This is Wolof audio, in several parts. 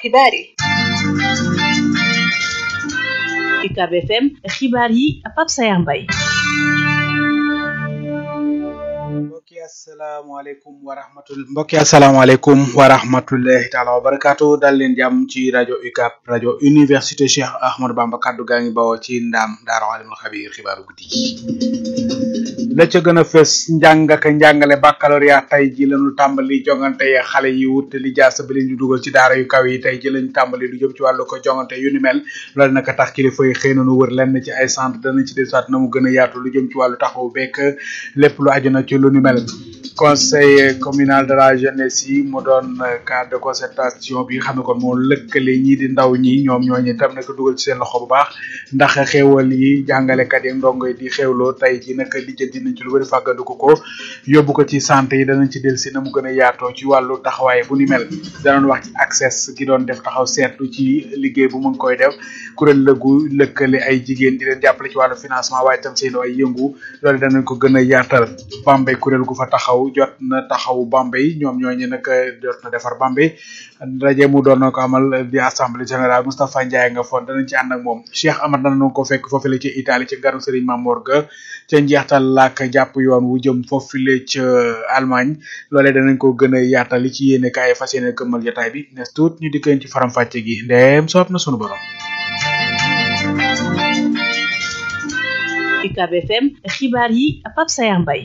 xibaar yi UCAB FM xibaar yi Pape Sayar Mbaye mbokki asalaamaaleykum wa rahmatul mbokki asalaamaaleykum wa rahmatullahi taala wa barakaatu dal leen jàmm ci rajo UCAB rajo université Cheikh Ahmadou Bamba kaddu gaa ngi bawoo ci ndaam daara alimul xabiir xibaaru guddi gi la ca gën a fës njàng ak njàngale baccalauréat tey ji lañu tàmbali jongante yi xale yi wut li jaasa bi leen di dugal ci daara yu kaw yi tey ji lañu tàmbali lu jëm ci wàllu ko jongante yu ni mel loolu naka tax kilifa yi xëy na nu wër lenn ci ay centre danañ ci desaat na mu gën a yaatu lu jëm ci wàllu taxaw bekk lépp lu aju na ci lu ni mel conseil communal de la jeunesse yi mu doon cadre de concertation bi nga xam ne kon moo lëkkale ñii di ndaw ñi ñoom ñooñu tam naka dugal ci seen loxo bu baax ndax xéewal yi jàngalekat yi ndongo yi di xéewloo tey ji naka lijjanti nañ ci lu bëri fàggandiku ko yóbbu ko ci santé yi danañ ci del si na mu gën a yaatoo ci wàllu taxawaay bu ni mel danoon wax ci accès gi doon def taxaw seetlu ci liggéey bu mu ngi koy def kuréel lëgu lëkkale ay jigéen di leen jàppale ci wàllu financement waaye tam seen ay yëngu loolu danañ ko gën a yaatal Bambey kuréel gu fa taxaw jot na taxaw Bambey ñoom ñooñu nag jot na defar Bambey ndaje mu doon na ko amal di assemblée générale Moustapha Ndiaye nga foon danañ ci ànd ak moom Cheikh Amar danañ ko fekk foofule ci Italie ci garu Serigne Mamour ga ca njeextal laak jàpp yoon wu jëm foofule ca Allemagne loolee danañ ko gën a yaatal li ci yéene kaay fas yéene këmmal jotaay bi nes tuut ñu dikkeen ci faram fàcce gi ndeem soob na sunu borom UCAB FM xibaar yi Pape Sayar Mbaye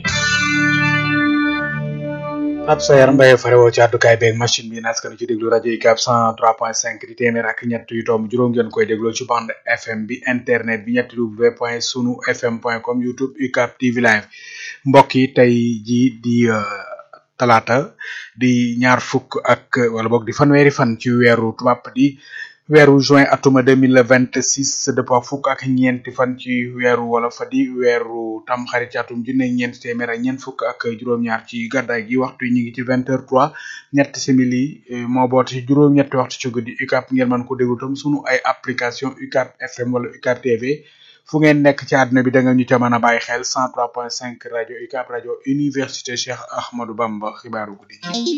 Pape Sayar Mbaye farewoo ci àddukaay beeg machine bi naskanu ci déglu rajo UCAB 103.5 di téeméer ak ñett yu tomb juróom ngeen koy dégloo ci bande FM bi internet bi ñetti w point sunu fm point com youtube UCAB TV live mbokk yi tey ji di talaata di ñaar fukk ak wala boog di fanweeri fan ci weeru tubaab di weeru juin atuma deux mille vingt six dëppoo fukk ak ñeenti fan ci weeru wala fa di weeru tam xarit ci atum junne ñeent téeméer ak ñeent fukk ak juróom-ñaar ci gàddaay gi waxtu yi ñu ngi ci vingt heures trois ñetti simili moo boot ci juróom-ñetti waxtu ci guddi UCAB ngeen mën ko déglu tam sunu ay application UCAB FM wala UCAB TV fu ngeen nekk ci àdduna bi da nga ñu ca mën a bàyyi xel cent trois point cinq rajo UCAB rajo université Cheikh Ahmadou Bamba xibaaru guddi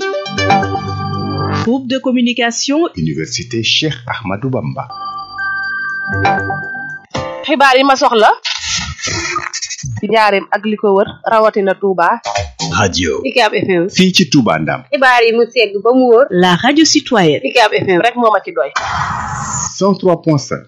groupe de communication université Cheikh Ahmadou Bamba xibaar yi ma soxla ci njaareem ak li ko wër rawatina Touba radio UCAB FM fii ci Touba Ndam xibaar yi mu segg ba mu wóor la radio citoyenne UCAB FM rek moo ma ci doy 103.5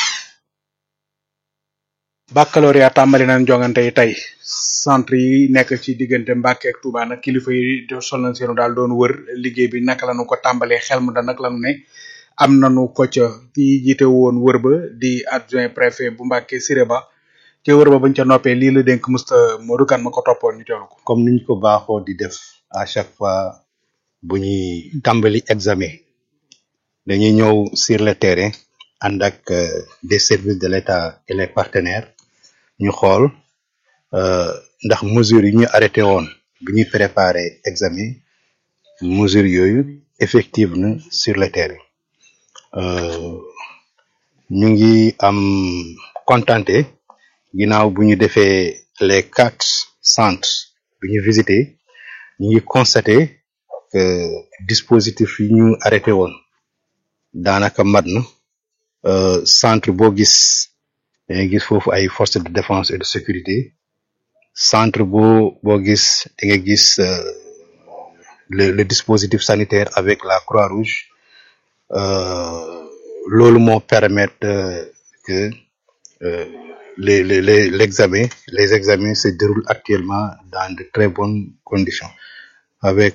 baccalauréat tàmbali nañ jongante yi tey centre yi nekk ci diggante Mbàkke ak Touba nag kilifa yi sol nañ seenu daal doon wër liggéey bi naka lañu ko tàmbalee xel mu da nag lañu ne am nañu ko ca ki jiite woon wër ba di adjoint préfet bu Mbàkke Siré Ba ca wër ba bañ ca noppee lii la dénk musta Modou Kane ma ko toppoon ñu teewlu ko comme niñ ko baaxoo di def à chaque fois bu ñuy tàmbali examen dañuy ñëw sur le terrain ànd ak des services de l'État et les partenaires ñu xool ndax mesures yi ñu arrêté woon bi ñuy préparer examen mesures yooyu effective na sur le terrain ñu ngi am contenté ginnaaw bu ñu defee les quatre centres bi ñu visité ñu ngi constaté que dispositif yi ñu arrêté woon daanaka mat na centre boo gis dangay gis foofu ay forces de défense et de sécurité centre boo boo gis da nga gis le le dispositif sanitaire avec la Croix-Rouge loolu moo permettre que les les les l'examen les examens se déroulent actuellement dans de très bonnes conditions avec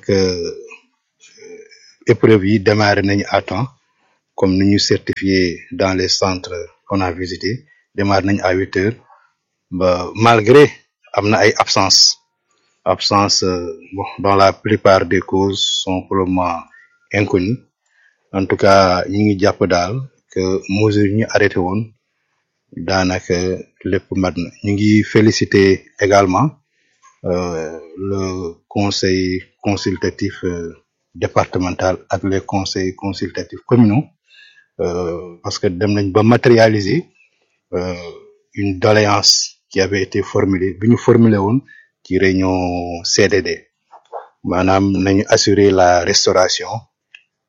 épreuves yi démarré nañu à temps comme ni ñu certifié dans les centres qu'on a visités démarré nañu à huit heures ba malgré am na ay absence absence bon dans la plupart des causes sont pour le moment inconnues en tout cas ñu ngi jàpp daal que mesures yi ñu arrêté woon daanaka lépp mat na ñu ngi féliciter également euh, le conseil consultatif euh, départemental ak les conseils consultatifs communaux euh, parce que dem nañ ba matérialiser euh, une doléance qui avait été formulée bi ñu formulé woon ci réunion CDD maanaam nañu assurer la restauration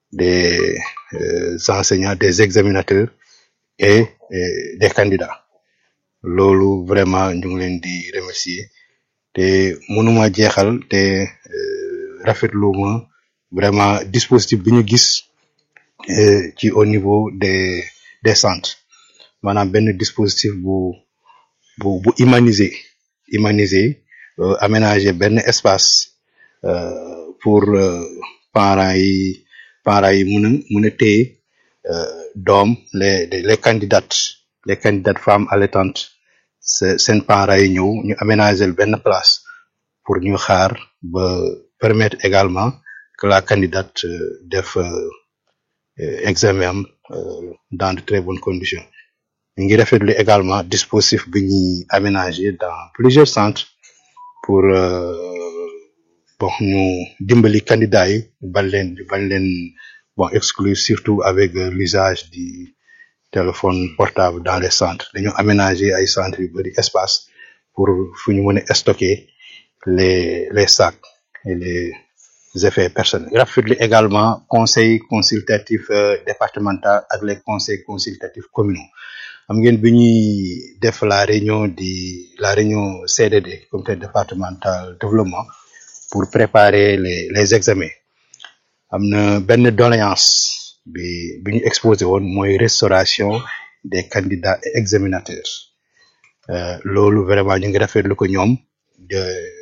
des euh, enseignants des examinateurs et, et des candidats loolu vraiment ñu ngi leen di remercier te mënuma jeexal te euh, rafetlu ma vraiment dispositif bi ñu gis euh, ci au niveau des des centres maanaam benn dispositif bu bu bu humanisé humanisé euh, aménager benn espace euh, pour euh, parents yi parents yi mun a mun a téye euh, doom les les candidates les candidates femmes allaitantes se- seen parents yi ñëw ñu aménager benn place pour ñu xaar ba permettre également que la candidate euh, def euh, euh, examen am euh, dans de très bonnes conditions ñu ngi rafetlu également dispositif bi ñuy aménager dans plusieurs centres pour euh, bon ñu dimbali candidats yi bañ leen bañ leen bon exclure surtout avec euh, l'usage du téléphone portable dans les centres dañu aménager ay centres yu bari espace pour fu ñu mën a stocker les les sacs et les effets personnels. rafetlu également conseil consultatif euh, départemental ak les conseils consultatifs communaux xam ngeen bi ñuy def la réunion di la réunion CDD comité départemental développement pour préparer les les examens am na benn doléance bi bi ñu exposé woon mooy restauration des candidats et examinateurs euh, loolu vraiment ñu ngi rafetlu ko ñoom de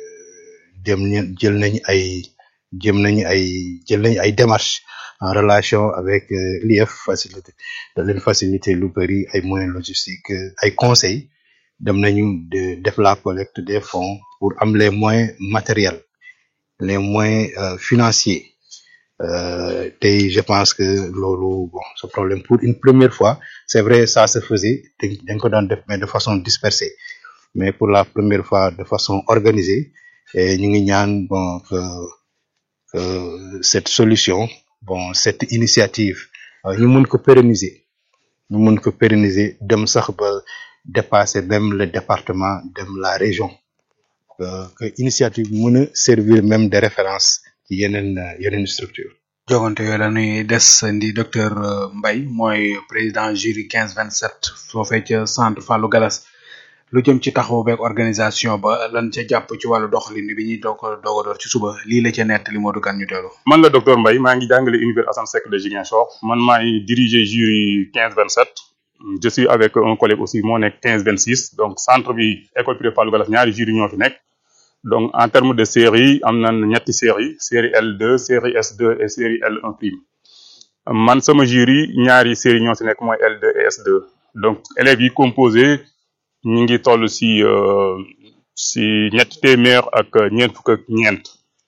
dem ñu- jël nañ ay jëm nañu ay jël nañu ay démarches en relation avec euh, l'IF facilité da leen faciliter lu bëri ay moyens logistiques euh, ay conseils dem nañu de def la collecte des fonds pour am les moyens matériels les moyens euh, financiers euh, tey je pense que loolu bon ce problème pour une première fois c'est vrai ça se faisait dañ dañ ko daan def mais de façon dispersée mais pour la première fois de façon organisée et ñu ngi ñaan bon que que cette solution bon cette initiative euh, ñu mun ko pérenniser ñu mun ko pérenniser dem sax ba dépasser même le département dem la région euh, que initiative mën a servir même de référence ci yeneen euh, yeneen structure jogante yooyu la ñuy des ndi docteur euh, Mbaye mooy président jury 15 27 foofee ca centre Fallou Galas lu jëm ci taxaw beeg organisation ba lan ca jàpp ci wàllu doxalin bi ñuy doog a doog a door ci suba lii la ca nett li moo du kan ñu teelu man la docteur Mbaye maa ngi jàngale univers Assane Seck de Ziguinchor man maay diriger jury 15 27 je suis avec un collègue aussi moo nekk 15 26 donc centre bi école privée Fallou Galas ñaari jury ñoo fi nekk donc en terme de série am na ñetti série série L2 série S2 et série L1 prime man sama jury ñaari série ñoo si nekk mooy L2 et S2 donc élèves yi composé ñu ngi toll si euh, si ñetti téeméer ak ñeent fukk ak ñeent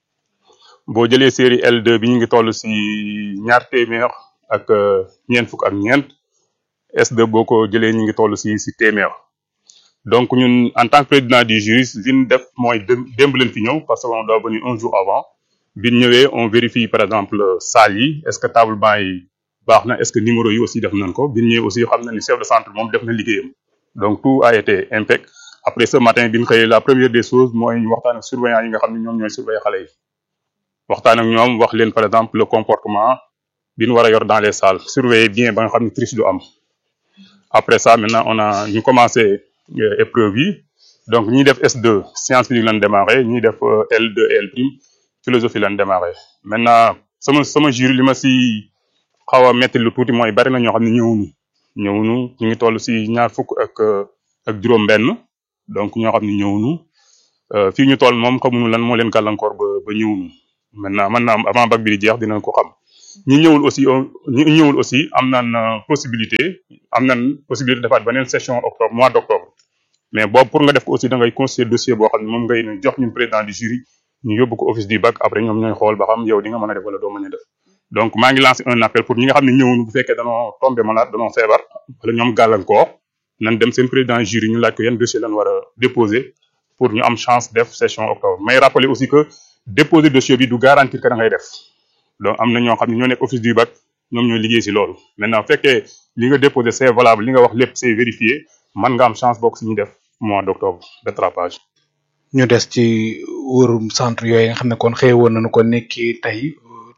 boo jëlee série L2 bi ñu ngi toll si ñaar téeméer ak euh, ñeent fukk ak ñeent S2 boo ko jëlee ñu ngi toll si si téeméer donc ñun en tant que président du jury li ñu def mooy dém- démb leen fi ñëw parce que on doit venir un jour avant bi ñu ñëwee on vérifie par exemple salle yi est ce que table banc yi baax na est ce que numéro yi aussi def nañ ko bi ñu ñëwee aussi xam na ni chef de centre moom def na liggéeyam donc tout a été impec après ce matin bi ñu xëyee la première des choses mooy ñu waxtaan ak surveillant yi nga xam ne ñoom ñooy surveiller xale yi waxtaan ak ñoom wax leen par exemple le comportement bi ñu war a yor dans les salles surveiller bien ba nga xam ne triche du am après ça maintenant on a ñu commencé euh, épreuve yi donc ñi def S2 science physique lañ démarré ñi def euh, L2 et L prime philosophie lañ démarré maintenant sama sama jury li ma si xaw a metti lu tuuti mooy bari na ñoo xam ne ñëwuñu ñëwuñu ñu ngi toll si ñaar fukk ak euh, ak juróom-benn donc ñoo xam ne ñëwuñu euh, fii ñu toll moom xamuñu lan moo leen gàllankoor ba ba ñëwuñu maintenant man naa avant bac bi di jeex dinañ ko xam ñi ñëwul aussi on- ñi ñëwul aussi am nañ euh, possibilité am nañ possibilité defaat beneen session octobre mois d' octobre mais boobu pour nga def ko aussi da ngay constituer dossier boo xam ne moom ngay jox ñun président du jury ñu yóbbu ko office du bac après ñoom ñooy xool ba xam yow di nga mën a def wala doo mën a def donc maa ngi lancé un appel pour ñi nga xam ne ñëwuñu bu fekkee danoo tombé malade danoo feebar wala ñoom gàllankoor nan dem seen président jury ñu laaj ko yan dossier lan war a déposer pour ñu am chance def session octobre may rappeler aussi que déposer dossier bi du garantir que da ngay def donc am na ñoo xam ne ñoo nekk office du bac ñoom ñooy liggéey si loolu maintenant bu fekkee li nga déposé c'est valable li nga wax lépp c'est vérifié man nga am chance bokk si ñu def mois d' octobre rattrapage ñu des ci wërum centre yooyu nga xam ne kon xëy woon nañu ko nekki tey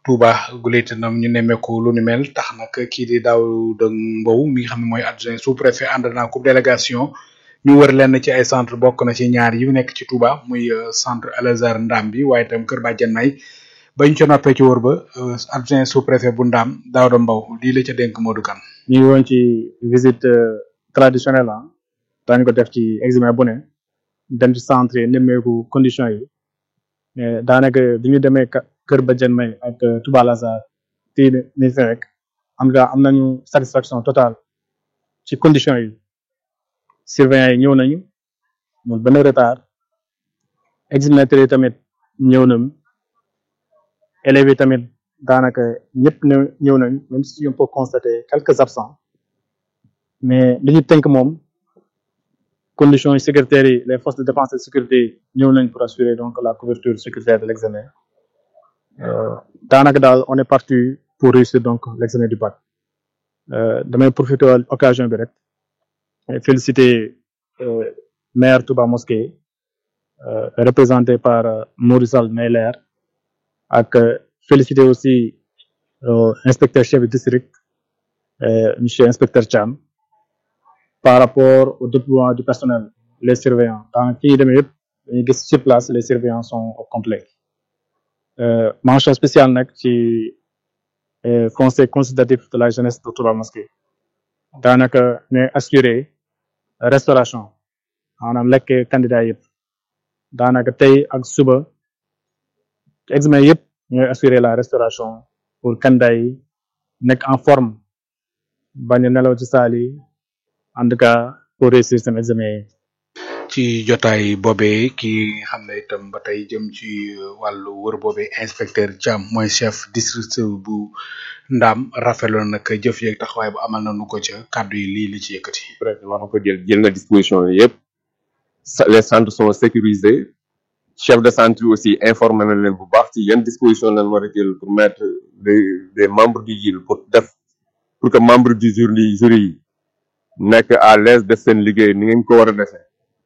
Touba guléet nam ñu nemmeeku lu ni mel tax nag kii di Daouda Mbow mi nga xam ne mooy adjoint sous préfet ànd naa ko délégation ñu wër lenn ci ay centre bokk na ci ñaar yi nekk ci Touba muy centre Al Azhar Ndam bi waaye itam Kër Badiane May bañ ca noppee ci wër ba adjoint sous préfet bu Ndam Daouda Mbow lii la ca dénk Modou Kane ñu ngi woon ci visite traditionnelle ah daañu ko def ci examen bu ne dem ci centre yi nemmeeku condition yi mais daanaka bi ñu demee Kër Badiane May ak Touba Al Azhar tii ni fi rek am nga am nañu satisfaction totale ci condition yi surveillants yi ñëw nañu mun benn retard examinateurs yi tamit ñëw nañu élèves yi tamit daanaka ñëpp ne ñëw nañu même si on peut constater quelques absents mais li ñu tënk moom conditions yi sécuritaires yi les forces de défense et de sécurité ñëw nañ pour assurer donc la couverture sécuritaire de l'examen daanaka daal on est parti pour réussir donc l'examen du bac damay profiter occasion bi rek féliciter maire Touba Mosquée représenté par Mourisal Meyler ak féliciter aussi inspecteur chef de district monsieur inspecteur Thiam par rapport au déploiement du personnel les surveillants dans fi ñu demee yëpp dañuy gis sur place les surveillants sont au complet mention spéciale nag ci conseil consultatif de la jeunesse de Touba Mosquée daanaka ñooy assurer restauration maanaam lekk candidat yëpp daanaka tey ak suba examen yëpp ñooy assurer la restauration pour candidat yi nekk en forme bañ a nelaw ci saal yi en tout cas pour réussir seen examen yi ci jotaay boobee ki xam ne itam ba tey jëm ci wàllu wër boobee inspecteur Thiam mooy chef district bu Ndam rafetlu nag jëf yeeg taxawaay bu amal nañu ko ca kàddu yi lii li ci yëkkati. préfet wax na ko jël jël na disposition yëpp les centres sont sécurisés chef de centre yi aussi informé na leen bu baax ci yan disposition lañ war a jël pour mettre des des membres du jury pour def pour que membre du jury jury yi nekk à l'aise def seen liggéey ni ngeen ko war a defee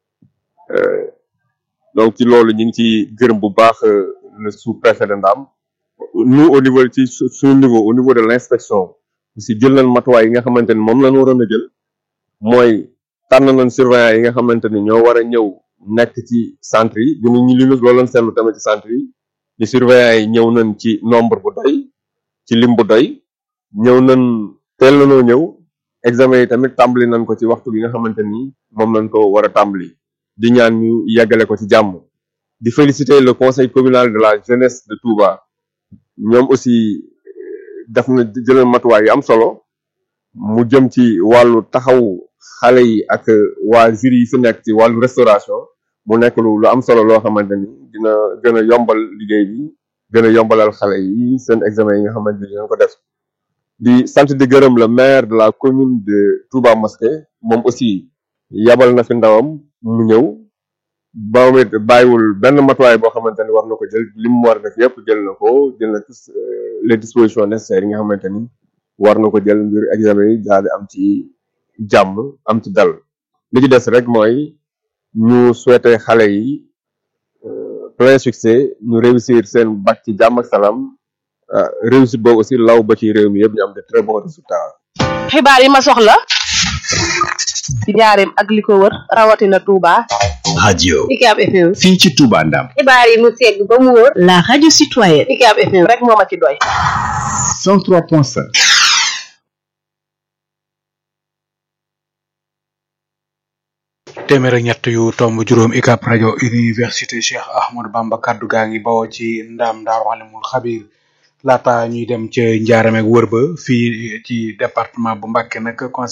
donc ci loolu ñu ngi ci gërëm bu baax le sous-préfet de Ndam nous au niveau ci suñu niveau au niveau de l'inspection aussi jël nañ matuwaay yi nga xamante ni moom lañ waroon a jël mooy tànn nañ surveillant yi nga xamante ni ñoo war a ñëw nekk ci centre yi bu ñu li loolu lañ seetlu tamit ci centre yi ni surveillant yi ñëw nañ ci nombre bu doy ci lim bu doy ñëw nañ teel nañoo ñëw examen yi tamit tàmbali nañ ko ci waxtu bi nga xamante ni moom lañ ko war a tàmbali di ñaan ñu yeggale ko ci jàmm di féliciter le conseil communal de la jeunesse de Touba ñoom aussi def na jëlal matuwaay yu am solo mu jëm ci wàllu taxaw xale yi ak waa jury yi fi nekk ci wàllu restauration mu nekk lu lu am solo loo xamante ni dina gën a yombal liggéey bi gën a yombalal xale yi seen examen yi nga xamante ni dinañ ko def di sant di gërëm le maire de la commune de Touba Mosquée moom aussi yabal na fi ndawam mu ñëw ba it bàyyiwul benn matuwaay boo xamante ni war na ko jël li mu war a def yëpp jël na ko jël na tous les dispositions nécessaires yi nga xamante ni war na ko jël ngir examen yi daal di am ci jàmm am ci dal li ci des rek mooy ñu souhaiter xale yi plein succès ñu réussir seen bac ci jàmm ak salaam réussite boobu aussi law ba ci réew mi yëpp ñu am de très bons résultats. xibaar yi ma soxla ci njaareem ak li ko wër rawatina Touba. radio UCAB FM. fii ci Touba Ndam xibaar yi mu segg ba mu wóor. la radio citoyenne. UCAB FM rek moo ma ci doy. 103.5 téeméer ak ñett yu tomb juróom UCAB rajo université Cheikh Ahmadou Bamba kaddu gaa ngi bawoo ci ndaam daaru alimul xabir laata ñuy dem ca njaaram ak wër ba fii ci département bu Mbacké nag conseil